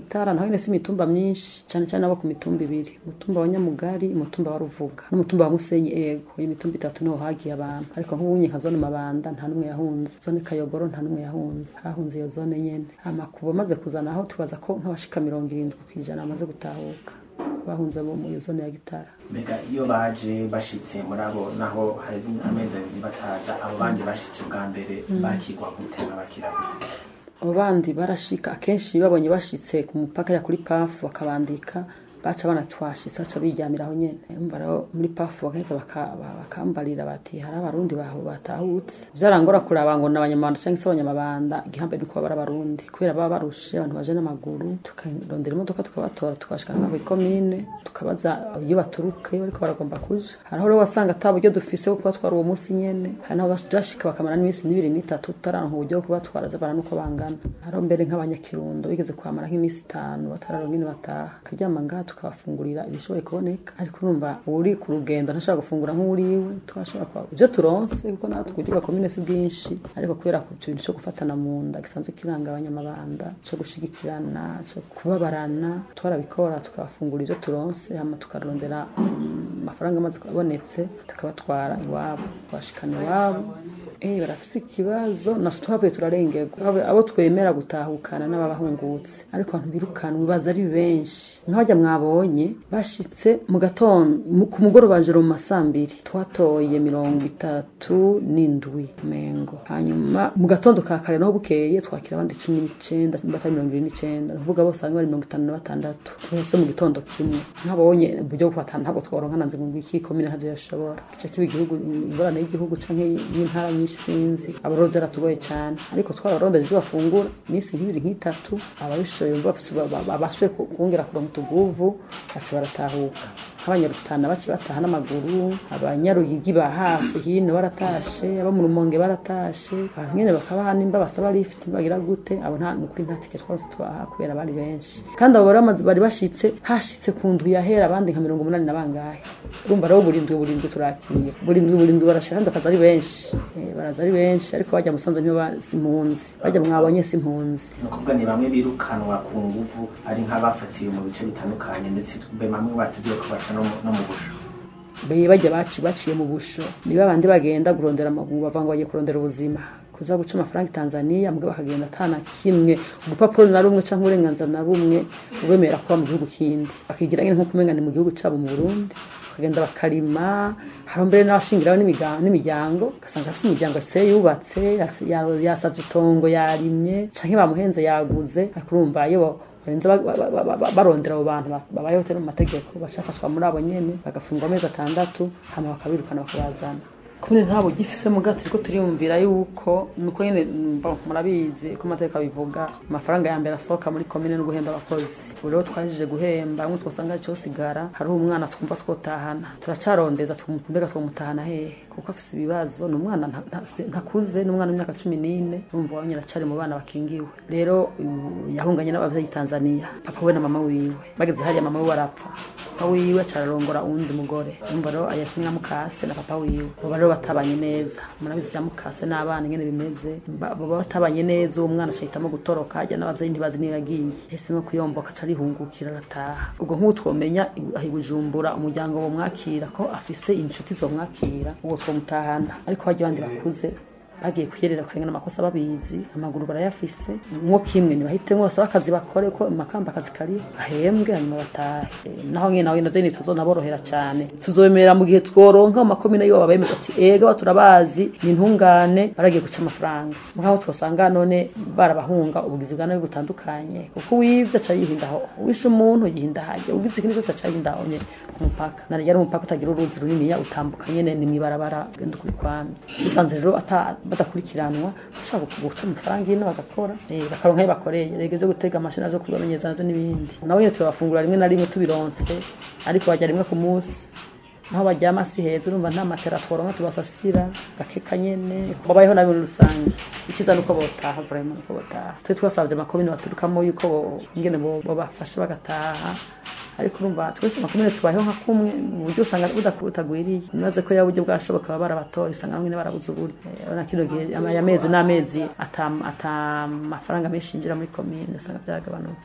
gitara naho nyine si imitumba myinshi cyane cyane abo ku mitumba ibiri umutumba wa nyamugari umutumba wa ruvuga n'umutumba wa musenyi ego iyi mitumba itatu niho hagiye abantu ariko nk'ubunye nka zone mabanda nta n'umwe yahunze zone kayogoro nta n'umwe yahunze hahunze iyo zone nyene amakubo maze kuzana aho tubaza ko nk'abashika mirongo irindwi ku ijana bamaze gutahuka bahunze bo mu iyo zone ya gitara mbega iyo baje bashitse muri abo naho haheze amezi abiri bataza abo bandi bashitse ubwa mbere Mm. bakigwa gute babakira gute abo bandi barashika akenshi babonye bashitse ku mupaka ya kuri pafu bakabandika baca banatwashitse baca biryamiraho nyene umva rero muri pafu bagaheza baka- ba- bakambarira bati hari abarundi baho batahutse vyarangora kuraba ngo n'abanyamabanda canke se abanyamabanda igihambe ni kuba bari abarundi kubera baba barushe abantu baje n'amaguru tukarondera imodoka tukabatora tukabashikana nabo ikomine tukabaza iyo baturuka iyo bariko baragomba kuja hariho rero wasanga ata buryo dufise bwo kubatwara uwo munsi nyene hari naho byashika bakamara n'iminsi n'ibiri n'itatu tutaranka uburyo bwo kubatwara bana nuko bangana hariho mbere nk'abanyakirundo bigeze kuhamara nk'iminsi itanu batararonka ingene bataha akaryama ngaha tukabafungurira ibishoboye kuboneka ariko urumva uri ku rugendo ntashobora gufungura nk'uriwe twashobora kuba ibyo turonse kuko natwe uburyo bwa komine si bwinshi ariko kubera ku kintu cyo gufatana mu nda gisanzwe kiranga abanyamabanda cyo gushigikirana cyo kubabarana twarabikora tukabafungura ibyo turonse hama tukarondera mm, amafaranga amaze abonetse tukabatwara iwabo bashikana iwabo Eh barafise ikibazo natwe twavuye turarengerwa Abo- abo twemera gutahukana n'ababahungutse ariko abantu birukanwe baza ari benshi nk'abajya mwabonye bashitse mu gatondo mu- ku mugoroba joro mu masambiri twatoye mirongo itatu n'indwi mengo hanyuma mu gatondo ka kare naho bukeye twakira abandi cumi n'icenda batari mirongo ibiri n'icenda ni ukuvuga bose hamwe bari mirongo itanu na batandatu bose mu gitondo kimwe nk'abonye uburyo bwo kubatana ntabwo tworonka nanze ngo iki komine ntavyo yashobora gica kiba igihugu ingorane y'igihugu canke y'intara nyinshi sinzi abarundi baratugoye cyane ariko twararondeje ibyo bafungura iminsi nk'ibiri nk'itatu ababishoboye bumva bafise- ba- ba- babashoboye ku- kongera kuronka utuguvu baca baratahuka nk'abanyarutana bace bataha n'amaguru abanyaruyigi ba hafi hino baratashe abo mu rumonge baratashe abantu nyene bakabaha nimba basaba lift bagira gute abo nta nukuri nta tike twaronse tubaha kubera bari benshi kandi abo bari bamaze- bari bashitse hashitse ku ndwi yahera abandi nka mirongo umunani na bangahe urumva rero burindwi burindwi turakira burindwi burindwi barashira kandi bakaza ari benshi Eh, baraza ari benshi ariko bajya musanze ntibo ba- si impunzi bajya mwabonye si impunzi ni ukuvuga ni bamwe birukanwa ku nguvu ari nk'abafatiwe mu bice bitandukanye ndetse be bamwe batubwiye ko baca no mu- no mu busho be bajya baci baciye mu busho niba abandi bagenda kurondera amaguru bava ngo bagiye kurondera ubuzima kuza guca amafaranga i tanzania mugabo bakagenda atana kimwe urupapuro na rumwe cyangwa uburenganzira na bumwe ubemera kuba mu gihugu kindi bakigira nyine nk'uko umenya ni mu gihugu cyabo mu burundi bakagenda bakarima hari mbere n'abashingiraho n'imiga- n'imiryango ugasanga afite imiryango se yubatse ya- yasabye itongo yarimye cyangwa bamuhenze yaguze ariko urumva iyo bo- barenze ba- ba- ba- ba- barondera abo bantu ba- babayeho tero mu mategeko bacafatwa muri abo nyene bagafungwa amezi atandatu hama bakabirukana bakabazana kumene ntabwo gifise mugato ariko turiyumvira yuko nuko nyene mba- murabizi ko amategeko abivuga amafaranga ya mbere asohoka muri komine no guhemba abakozi ubu rero twajije guhemba bamwe twosanga ari sigara hariho umwana twumva twotahana turacarondeza tumu- mbega twomutahana hehe kuko afise ibibazo ni umwana nta- nta- si- ntakuze ni umwana w'imyaka cumi n'ine urumva wanyine acari mu bana bakingiwe rero uyu yahunganye n'abavyeyi tanzania papa we na mama wiwe bageze hariya mama wiwe arapfa papa wiwe acararongora uwundi mugore urumva rero ari kumwe na mukase na papa wiwe baba rero batabanye neza murabizi bya mukase n'abana ingene bimeze Ba- baba batabanye neza uwo mwana acahitamo gutoroka ajya n'abavyeyi ntibazi niyo yagiye yahisemo kuyomboka aca arihungukira arataha ubwo nk'ubu twomenya aho i bujumbura umuryango womwakira ko afise inshuti zomwakira uwo twomutahana ariko hajya abandi bakuze bagiye kuyerera kurengana amakosa babizi amaguru barayafise nko kimwe ntibahitemo basaba akazi bakore ko amakamba akazi kari bahembwe hanyuma batahe Eh, naho nyine nawe navyo ntituzonaborohera cyane tuzobemera mu gihe tworonka mu makomine yiwabo bemeza ati ega turabazi ni intungane baragiye guca amafaranga mugabo twosanga none barabahunga ubugizi bwa nabi butandukanye kuko uwivye aca yihindaho uwishe umuntu yihinda hajya ugize ikindi cyose aca yihindaho nye ku mupaka naryo ari umupaka utagira uruzi runiniya utambuka nyene ni mwibarabara ugenda ukuri kwami dusanze rero ata badakurikiranwa ushaka guca amafaranga ino bagakora eh, bakaronka ayo bakoreye rege byo gutega amashini byo kubamenyeza navyo n'ibindi nabo nyene turabafungura rimwe na rimwe tubironse ariko bajya rimwe ku munsi naho baryama si heza urumva nta matera tworonka tubasasira gakeka nyene babayeho nabi muri rusange icyiza nuko botaha vraiment nuko botaha twe twasabye amakomine baturukamo yuko bo- ingene bo- bobafasha bagataha ariko urumva twese makumyabiri tubayeho nka kumwe mu buryo usanga budaku- butagwiriye nibaze ko yaba uburyo bwashoboka baba barabatoye usanga bamwe barabuze uburyo Eh, urabona kino gihe ama- amezi n'amezi ata ata amafaranga menshi yinjira muri komine usanga byaragabanutse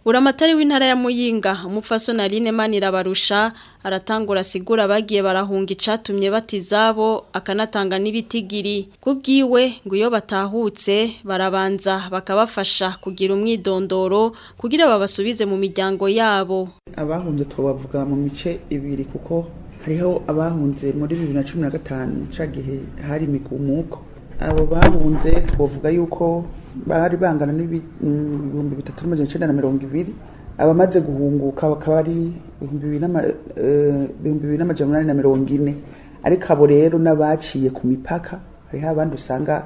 Buramatari w'intara ya Muyinga umupfasoni Aline Manirabarusha aratangura sigura bagiye barahunga icatumye batizabo akanatanga n'ibitigiri kubwiwe ngo iyo batahutse barabanza bakabafasha kugira umwidondoro kugira babasubize mu miryango yabo abahunze twabavuga mu mice ibiri kuko hariho abahunze muri bibiri na cumi na gatanu ca gihe hari imigumuko abo bahunze twavuga yuko bari bangana n'ibihumbi bitatu n'amajana icenda na mirongo ibiri abamaze guhunguka bakaba ari ibihumbi bibiri n'ama- eh, ibihumbi bibiri n'amajana umunani na mirongo ine ariko abo rero n'abaciye ku mipaka hariho abandi usanga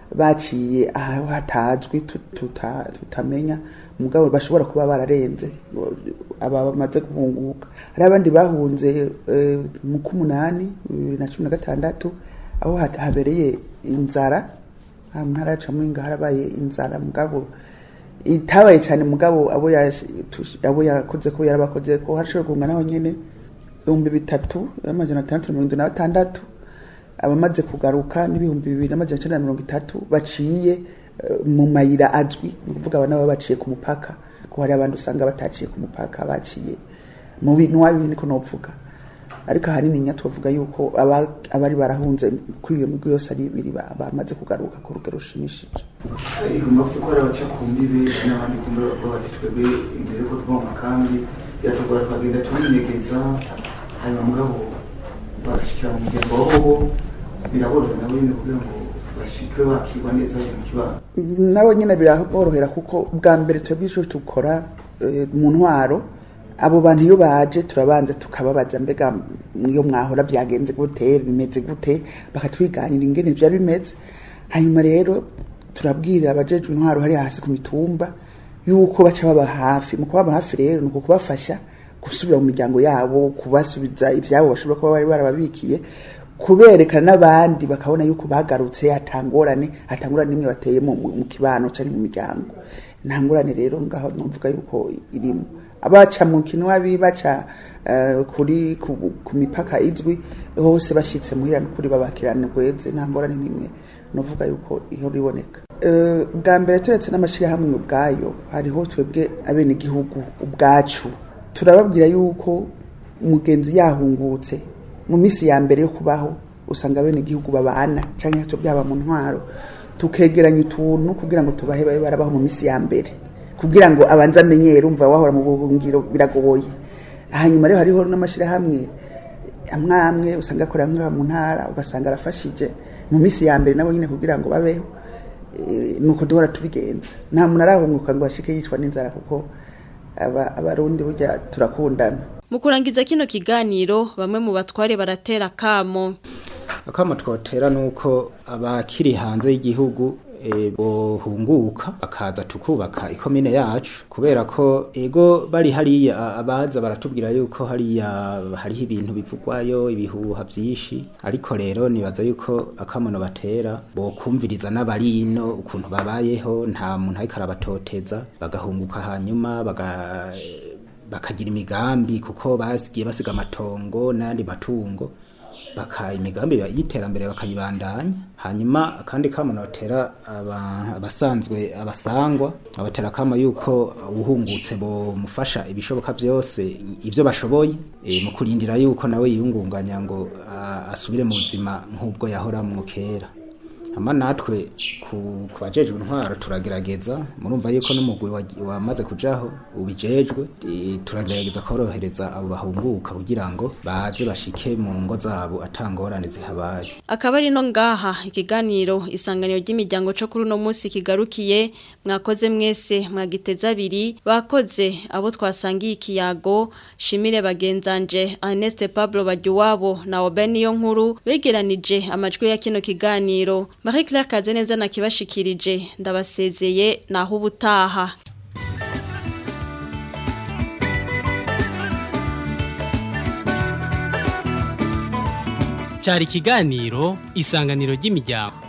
baciye aho hatazwi tu- tuta- tutamenya mugabo bashobora kuba bararenze aba bamaze guhunguka hari abandi bahunze eh, mu k'umunani bibiri na cumi na gatandatu aho ha- habereye inzara aha mu ntara yacu muhinga harabaye inzara mugabo itabaye cyane mugabo abo yash- tush- abo yakoze ko yarabakoze ko harashobora guhunga naho nyene ibihumbi bitatu amajana atandatu na mirongo irindwi na batandatu abamaze kugaruka n'ibihumbi bibiri n'amajana icenda na mirongo itatu baciye eh, mu mayira azwi ni ukuvuga aba nabo baciye ku mupaka ko hari abandi usanga bataciye ku mupaka baciye mu bintu wabi niko novuga ariko ahanini nya twavuga yuko aba- abari barahunze kuri iyo migwi yose ari ibiri ba- bamaze kugaruka ku rugero rushimishije igomba gukora abaca ku mbibe n'abandi kumbe bati twebwe imbere yuko tuva mu makambi yatugora tukagenda tubinyegeza hanyuma mugabo bagashikira mu muryango wabo biraborohera nabo nyine kugira ngo bashike bakirwa neza mu kibano nabo nyine biraborohera kuko bwa mbere twebwe ico dukora eh, mu ntwaro abo bantu iyo baje turabanza tukababaza mbega iyo mwahora byagenze gute bimeze gute bakatwiganira ingene vyari bimeze hanyuma rero turabwira abajejwe intwaro hari hasi ku mitumba yuko baca baba hafi mu kubaba hafi rero ni ukubafasha gusubira mu miryango yabo kubasubiza ivyabo bashobora kuba bari barababikiye kuberekana n'abandi bakabona yuko bagarutse hatangorane hatangorane nimwe bateye mu, mu mu kibano canke mu miryango nta ngorane rero ngaho numvuga yuko irimo abaca mu kinwabi baca eh, kuri ku, ku mipaka izwi hose bashitse muhira n'ukuri babakirana kweze nta ngorane nimwe novuga yuko iyo riboneka Eh, bwa mbere turetse n'amashirahamwe ubwayo hariho twebwe abenegihugu ubwacu turababwira yuko umugenzi yahungutse mu minsi ya mbere yo kubaho usanga bene igihugu babana cyangwa cyo byaba mu ntwaro tukegeranya utuntu kugira ngo tubahe babe barabaho mu minsi ya mbere kugira ngo abanze amenyere umva wahora mu buhungiro biragoye hanyuma rero hariho n'amashyirahamwe amwe amwe usanga akorera nk'aha mu ntara ugasanga arafashije mu minsi ya mbere nabo nyine kugira ngo babeho Eh, nuko duhora tubigenza nta muntu arahunguka ngo ashike yicwa n'inzara kuko aba- abarundi burya turakundana Mu kurangiza kino kiganiro bamwe mu batware baratera kamo akamo twotera nuko abakiri hanze y'igihugu e, bohunguka bakaza tukubaka ikomine yacu kubera ko ego bari hariya a- abaza baratubwira yuko hariya hariho ibintu bivugwayo ibihuha byinshi ariko rero nibaza yuko akamono batera bokumviriza n'abarino ukuntu babayeho nta muntu ariko arabatoteza bagahunguka hanyuma baga bakagira imigambi kuko basigiye basiga amatongo n'ayandi matungo baka imigambi y'iterambere bakayibandanya hanyuma akandi kamo notera aba- abasanzwe abasangwa abatera kamo yuko ubuhungutse bomufasha ibishoboka byose ibyo bashoboye e, mu kurindira yuko nawe yiyungunganya ngo a- asubire mu buzima nk'ubwo yahora mu kera hama natwe ku ku bajejwe intwaro turagerageza murumva yuko n'umugwi wagi- wamaze kujaho ubijejwe e, turagerageza korohereza abo bahunguka kugira ngo baze bashike mu ngo zabo atangorane zihabaye akaba ari no ngaha ikiganiro isanganiro ry'imiryango cyo kuri uno munsi kigarukiye mwakoze mwese mwagiteza abiri bakoze abo twasangiye ikiyago shimire bagenzanje Ernest Pablo Bajuwabo na Obeniyo nkuru begeranije amajwi ya kino kiganiro Marie Claire Kazeneza nakibashikirije ndabasezeye naho ubutaha cyari ikiganiro isanganiro ry'imiryango